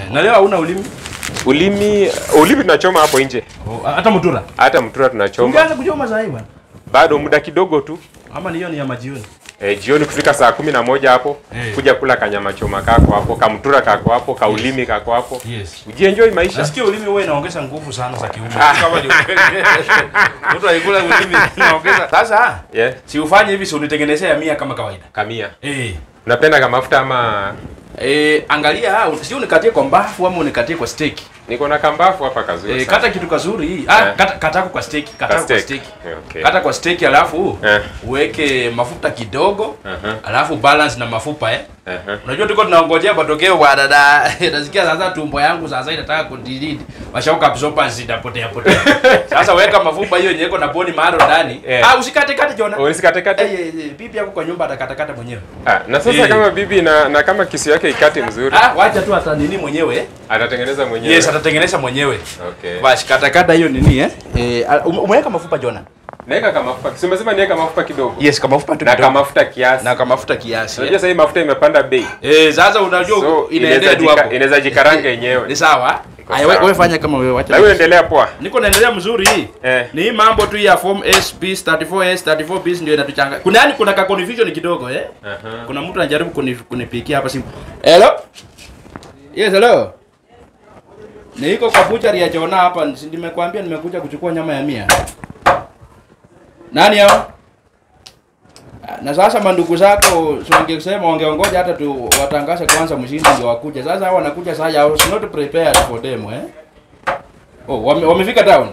Eh, na leo hauna ulimi? Ulimi ulimi tunachoma hapo nje. Oh, hata mtura. Hata mtura tunachoma. Ungeanza kuchoma saa hii bwana. Bado muda kidogo tu. Ama ni hiyo ni ya majioni. E, jioni kufika saa kumi na moja hapo Eh. kuja kula kanyama choma kako hapo, kamtura kako hapo, kaulimi kako hapo. Yes. Ujienjoy maisha. Nasikia ulimi wewe inaongeza nguvu sana za kiume. Kama ni ukweli. Mtu aikula ulimi inaongeza. Sasa Yeah. si ufanye hivi si unitengenezea ya mia kama kawaida. Kamia. Eh. Unapenda kama mafuta ama Eh, angalia si unikatie kwa mbafu ama unikatie kwa steak. niko na kambafu hapa kazuri. Eh, sana. kata kitu kazuri hii. Ah, Eh. kata katako kwa steak, katako kwa steak. steak. Eh, okay. Kata kwa steak alafu Eh. uweke mafuta kidogo. Aha. Alafu balance na mafupa eh. Aha. Unajua tuko tunangojea matokeo bwana da. Nasikia sasa tumbo yangu sasa inataka kudilidi. Mashauka absorbance zitapotea potea. Sasa weka mafupa hiyo yenye iko na boni maro ndani. Eh. Ah, usikate kate Jona. Usikate kate. Eh, eh, eh, bibi yako kwa nyumba atakata kata mwenyewe. Ah, na sasa Eh. kama bibi na, na kama kisu yake ikate mzuri Ah, wacha tu hata nini mwenyewe. atatengeneza mwenyewe. Yes, atatengeneza mwenyewe. Okay. Basi kata kata hiyo nini eh? Eh, al- ume- umeweka mafupa Jona? Naweka kama mafuta. Si umesema niweka mafuta kidogo. Yes, kama mafupa tu Na kidogo. kama mafuta kiasi. na kama mafuta kiasi. Unajua sasa hii mafuta imepanda bei. Eh, sasa unajua So inaendea inaweza tu jika- hapo. inaweza jikaranga yenyewe. Ni sawa? Iko Aya, sawa. wewe fanya kama wewe wacha. Na wewe endelea poa. Niko naendelea mzuri hii. Eh. Ni hii mambo tu ya form S bis 34S 34B ndio inatuchanga. Kuna yani kuna ka confusion kidogo eh? Aha. Kuna mtu anajaribu kuni- kunipikia hapa simu. Hello? Yes, hello. Niko kwa butchery ya Jona hapa. si Nimekwambia nimekuja kuchukua nyama ya mia. Nani hao? Ah, Na sasa mandugu zako si wangesema wangeongoja hata tu watangaze kwanza mshindi ndio wakuja. Sasa hao wanakuja sasa I was not prepared for them eh. Oh, wame, wamefika town.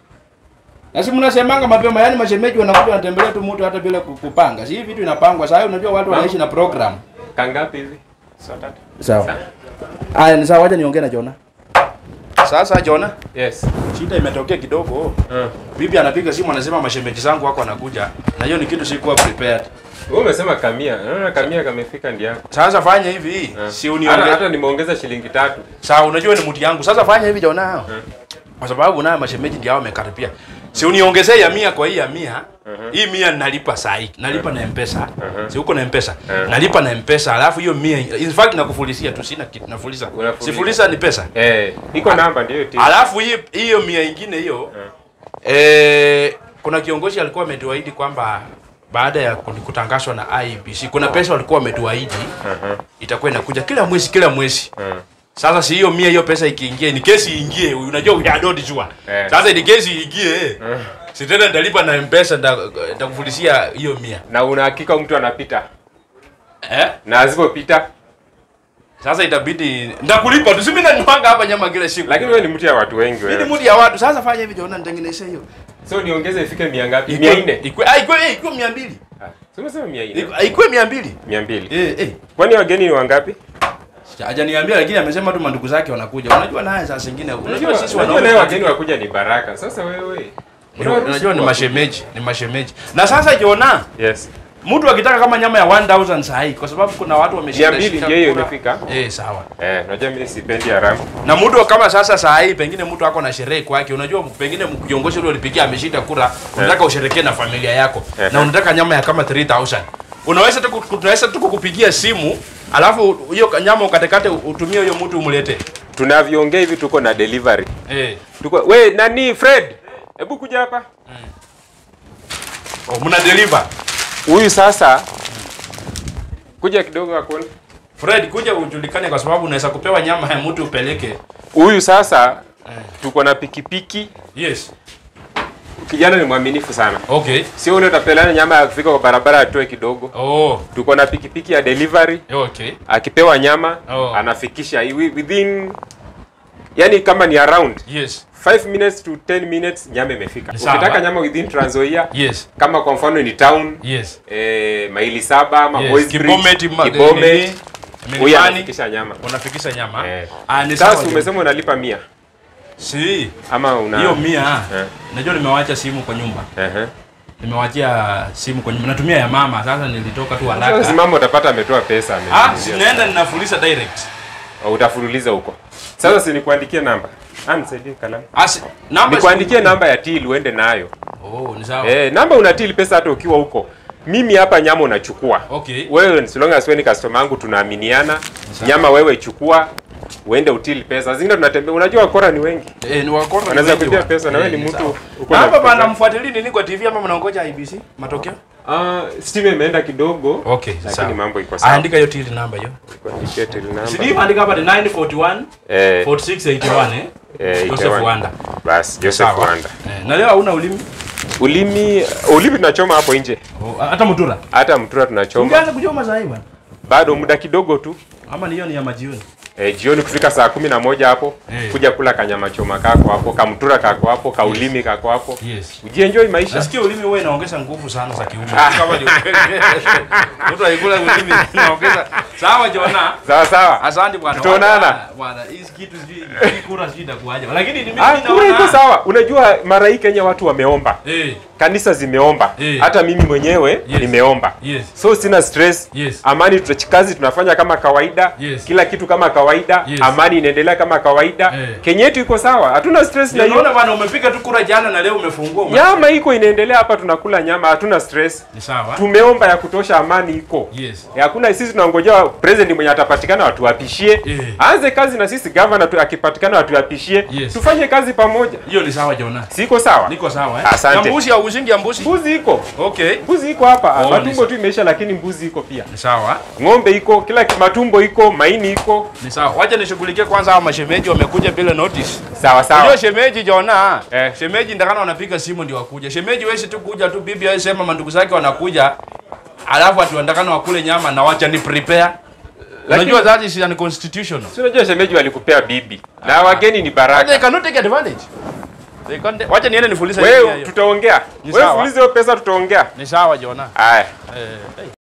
Na si mnasemanga mapema, yani mashemeji wanakuja wanatembelea tu mtu hata bila ku- kupanga. Si hii vitu inapangwa. Sasa unajua watu wanaishi na program. Kangapi hivi? Saa tatu. Sawa. Aya, ni sawa, wacha niongee na Jona. Sasa Jona, Yes. shida imetokea kidogo. Uh. Bibi anapiga simu anasema mashemeji zangu wako wanakuja. Na hiyo ni kitu sikuwa prepared. Wewe umesema kamia. Naona kamia kamefika ndio yako. Sasa fanya hivi, Eh. si Hata, uniongee. hata nimeongeza shilingi tatu. Sawa, unajua ni mtu yangu. Sasa fanya hivi Jona. Eh. Kwa sababu naye mashemeji ndio hao wamekaribia. Si uniongezee ya mia kwa hii ya mia. Mhm. Hii mia nalipa saa hii. Nalipa na M-Pesa. Mhm. Si uko na M-Pesa. Mhm. Nalipa na M-Pesa. Alafu hiyo mia in fact nakufulisia tu sina kitu nafuliza. Unafuliza. Sifulisa ni pesa. Eh, iko namba ndio hiyo. Alafu hii hiyo mia ingine hiyo eh, kuna kiongozi alikuwa ametuahidi kwamba baada ya kut- kutangazwa na IBC kuna pesa walikuwa wametuahidi Aha. itakuwa inakuja kila mwezi kila mwezi. Uh. Sasa si hiyo mia hiyo pesa ikiingia, ni kesi iingie, unajua we are not sure. Eh. Sasa ni kesi iingie, Eh. si tena nitalipa na M-Pesa nita- nitakufulisia hiyo mia. Na una hakika mtu anapita. Eh? Na asipopita, Sasa itabidi nitakulipa tu, si mimi nanywanga hapa nyama kila siku. lakini wewe ni mtu ya watu wengi mimi ni wewe. mudi ya watu. Sasa fanya hivi, Jona, nitengeneze hiyo. So niongeze ifike mia ngapi? Ikue- Mia nne. Ikue, ah, ikue, eh, ikue mia mbili. Ah, si umesema mia nne. Ikue- Ikue mia mbili. Mia mbili. Eh, eh. Kwani wageni ni wangapi? Hajaniambia lakini amesema tu mandugu zake wanakuja. Unajua naye saa zingine unajua sisi Unajua wanaume leo wageni wakuja ni baraka. Sasa wewe. Unajua- unajua ni mashemeji, ni mashemeji. Na sasa Jona, Yes. mtu akitaka kama nyama ya 1000 sahi kwa sababu kuna watu wameshinda Mia mbili shika ndio hiyo kura. imefika. Eh, sawa. Eh, unajua mimi sipendi haramu. Na mtu kama sasa saa hii pengine mtu ako na sherehe kwake, unajua pengine kiongozi yule ulipigia ameshinda kura, unataka usherekee na familia yako Eh. na unataka nyama ya kama 3000. Unaweza tu ku- tunaweza tu kukupigia simu, alafu hiyo nyama ukatekate utumie huyo mtu umlete. Tunavyoongea hivi tuko na delivery. Eh. Tuko we nani Fred? Hebu kuja hapa. Oh, mna deliver. Huyu sasa kuja kidogo akone. Fred, kuja ujulikane kwa sababu unaweza kupewa nyama ya mtu upeleke. Huyu sasa tuko na pikipiki. Yes. Kijana ni mwaminifu sana. Okay. Sio ule utapelana nyama ya kufika kwa barabara atoe kidogo. Oh, Tuko na pikipiki ya delivery. okay. Akipewa nyama Oh. anafikisha wi- within yani kama ni around Yes. 5 minutes to 10 minutes nyama imefika. Ni sawa. Ukitaka nyama within Trans Nzoia Yes. kama kwa mfano ni town Yes. eh, maili saba ama Yes. Boys Bridge, Kibometi, ma- Kibometi, nini, huyu Milimani, anafikisha nyama. unafikisha nyama. Eh. Ah, ni sawa. Sasa umesema unalipa mia Si. ama una Hiyo mia. Eh. Najua nimewacha simu kwa nyumba. Ehe. Nimewachia simu kwa nyumba. Natumia ya mama. Sasa nilitoka tu Sasa haraka. simama utapata ametoa pesa Ah, ameniulizia. sinaenda ninafuliza direct. Au utafululiza huko. Sasa si nikuandikie namba. Ah, nisaidie kalamu. Asi, namba Nikuandikie namba ya till uende nayo. Oh, ni sawa. Eh, namba unatil pesa hata ukiwa huko. Mimi hapa nyama unachukua. Okay. Wewe so long as wewe ni customer yangu tunaaminiana. Nyama wewe chukua, uende utili pesa. Zingine tunatembea, unajua wakora ni wengi. Eh, ni wakora. Wanaweza wengi kuibia wa- pesa na wewe Eh, ni mtu sawa. uko Na na hapa pesa. bana mfuatilie nini kwa TV ama mnaongoja IBC matokeo? Ah, stima imeenda kidogo. Okay, Lakini sawa. mambo iko sawa. Andika hiyo till number hiyo. Kuandikia till number. Sidi andika hapa ni 941 Eh, 4681 eh. eh, Joseph itawa- Wanda. Bas, Joseph Sawa. Wanda. Eh, na leo hauna ulimi? Ulimi, ulimi tunachoma hapo nje. Oh, hata mtura. Hata mtura tunachoma. Ungeanza kuchoma saa hii bwana. Bado muda kidogo tu. Ama ni hiyo ni ya majioni. E, jioni kufika saa kumi na moja hapo Eh. kuja kula kanyama choma kako hapo, kamtura kako hapo, kaulimi kako hapo, Yes. ujienjoy maisha. Nasikia ulimi wewe inaongeza nguvu sana za kiume. Kama ni ukweli. Mtu aikula ulimi inaongeza. Sawa Jona. Sawa sawa. Asante bwana. Tutaonana. Wacha, Bwana, hizi kitu sijui hii kura sijui itakuaje. Lakini ni mimi Ah, kura iko naona. sawa. Unajua mara hii Kenya watu wameomba, Eh, kanisa zimeomba, Eh. hata mimi mwenyewe Yes. nimeomba. yes. So sina stress. Yes. Amani tutachikazi tunafanya kama kawaida. Yes. Kila kitu kama kawaida. Yes. Amani inaendelea kama kawaida. Eh. Kenya yetu iko sawa. Hatuna stress na Ndio naona hiyo. bwana umepiga tu kura jana na leo umefungua. ume- Nyama iko inaendelea hapa tunakula nyama, hatuna stress. Ni sawa. Tumeomba ya kutosha, amani iko. Yes. Eh, Hakuna sisi tunangojea president mwenye atapatikana watuapishie. Eh. Aanze kazi na sisi governor tu akipatikana watuapishie. Yes. Tufanye kazi pamoja. Hiyo ni sawa Jona. Siko sawa? Niko sawa eh. Asante. Na mbuzi au ushingi ya mbuzi? Mbuzi iko. Okay. Mbuzi iko hapa. Oh, ni matumbo sawa. tu imeisha lakini mbuzi iko pia. Ni sawa. Ng'ombe iko, kila ki- matumbo iko, maini iko. Ni sawa. Wacha nishughulikie kwanza hao mashemeji wamekuja bila notice. Sawa sawa. Unajua shemeji Jona, Eh. shemeji ndakana wanapiga simu ndio wakuja. Shemeji wewe tu kuja tu bibi yeye sema mandugu zake wanakuja. Alafu atu ndakana wakule nyama na wacha ni prepare. Lakini- Unajua that is unconstitutional. Si unajua shemeji walikupea bibi. Na wageni ni They baraka. cannot take advantage. They can't. Wacha niende nifulize hii Wewe hiyo. tutaongea. Ni Wewe sawa. fulize hiyo pesa tutaongea. Ni sawa Jona. Haya. Eh.